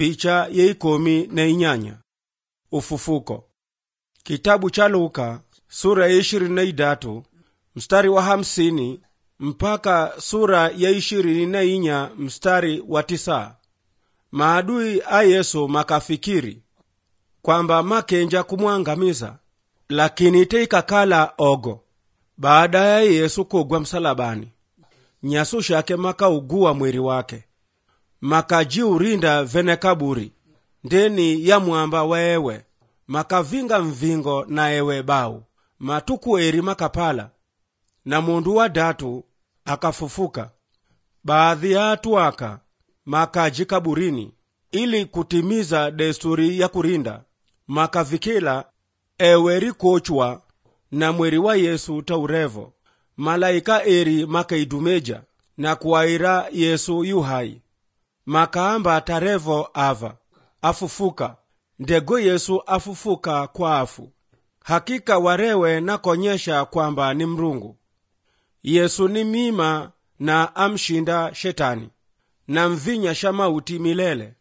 picha yeikomi na inyanya ufufuko kitabu cha luka sura ya ishirini na idatu mstari wa hamsini mpaka sura ya ishirini na inya mstari wa tisa maadui a yesu makafikiri kwamba makenja kumwangamiza lakini teikakala ogo baada ya yesu kugwa msalabani nyasu shake makauguwa mweri wake makajiurinda vene kaburi ndeni ya mwamba wewe makavinga mvingo na ewe bau matuku eri makapala na mundu wa datu akafufuka baadhi ya atu aka makaji kaburini ili kutimiza desturi ya kurinda makavikila ewe rikochwa na mweri wa yesu taurevo malaika eri makaidumeja na kuwaira yesu yuhai makaamba tarevo ava afufuka ndego yesu afufuka kwa afu hakika warewe nakonyesha kwamba ni mrungu yesu ni mima na amshinda shetani na mvinya sha mauti milele